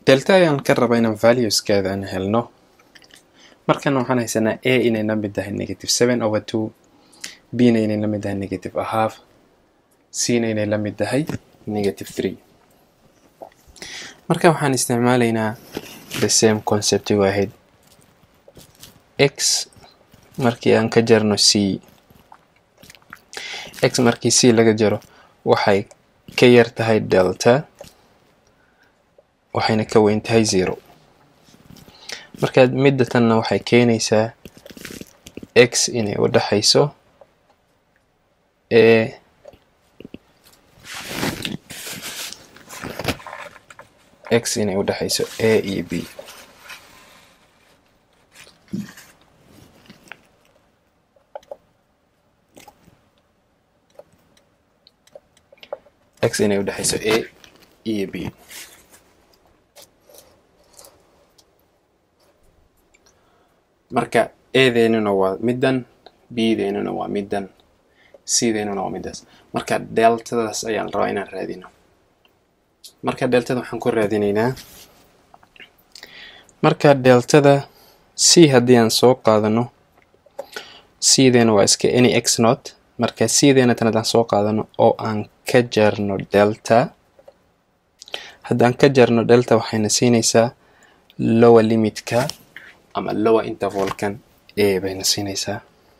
delta ayaan ka raba inaan valueskeeda aan helno markan waxaan haysanaa a inay la mid tahay negative seven over two b na inay la mid tahay negative a half c na inay la mid tahay negative three marka waxaan isticmaalaynaa the same conceptigu ahayd x markii aan ka jarno c x markii c laga jaro waxay ka yar tahay delta waxayna ka weyn tahay zero marka midda tanna waxay keenaysaa x inay u dhexayso a x inay u dhexayso a iyo b x inay u dhexayso a iyo b marka edeynuna waa middan bdeynuna waa middan cdeynuna waa middaas marka deltadaas ayaan rabaa inaan raadino marka deltada waxaan ku raadinaynaa marka deltada c haddii aan soo qaadano cdeena waa iska any x not marka cdeena tan haddaan soo qaadano oo aan ka jarno delta haddaan ka jarno delta waxayna siinaysaa lower limitka ama lower intervalkan a bayna siinaysaa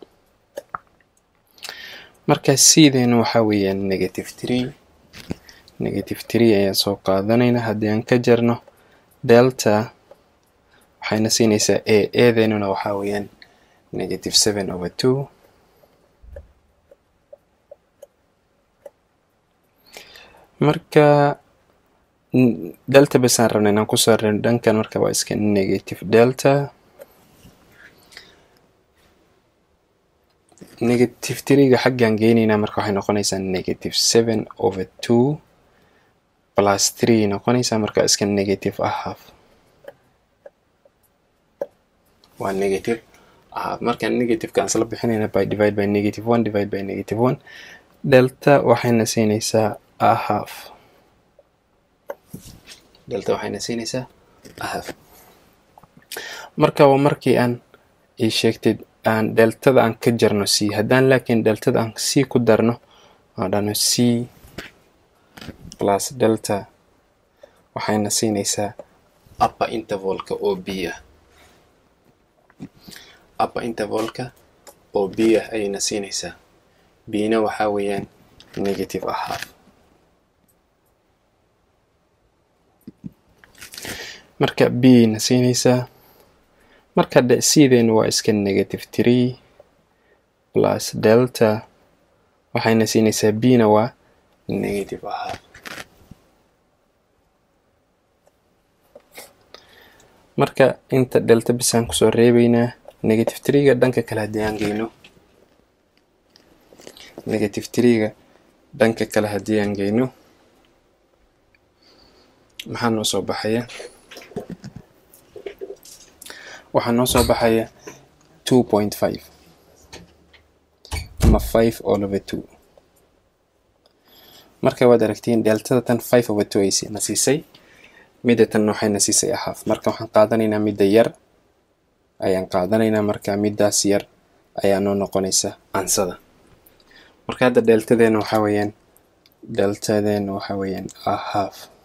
marka cdeena waxaa weeyaan negative three negative three ayaan soo qaadanaynaa haddii aan ka jarno delta waxayna siinaysaa a adeynuna waxaa weeyaan negative seven over two marka delta basaan rabna inaan ku saarno dhankan marka waa iska negative delta negative threega xaggaan geynaynaa marka waxay noqonaysaa negative seven over two plus three noqonaysaa marka iska negative a half waa negative a half marka negativeka aan isla bixinayna by divide by negative one divide by negative one delta waxayna siinaysaa a half delta waxayna siinaysaa a half marka waa markii aan ii sheegtay aan deltada aan ka jarno c haddaan laakiin deltada aan c ku darno aan dhahno c plus delta waxayna siinaysaa upper intervalka oo b ah upper intervalka oo b ah ayayna siinaysaa bna waxaa weeyaan negative a half marka b na siinaysaa marka cdeenu waa iska negative three plus delta waxayna siinaysaa b na waa negative a half marka inta delta bisaan kusoo reebeynaa negative threega dhanka kale haddii aan geyno negative threega dhanka kale haddii aan geyno maxaa noo soo baxaya waxaa noo soo baxaya two point five ama five all over two marka waad aragtiin deltada tan five over two ay na siisay midda tan waxayna siisay a half marka waxaan qaadanaynaa midda yar ayaan qaadanaynaa marka middaas yar ayaa noo noqonaysa ansada marka hadda deltadeena waxaa weeyaan deltadeena waxaa weeyaan a half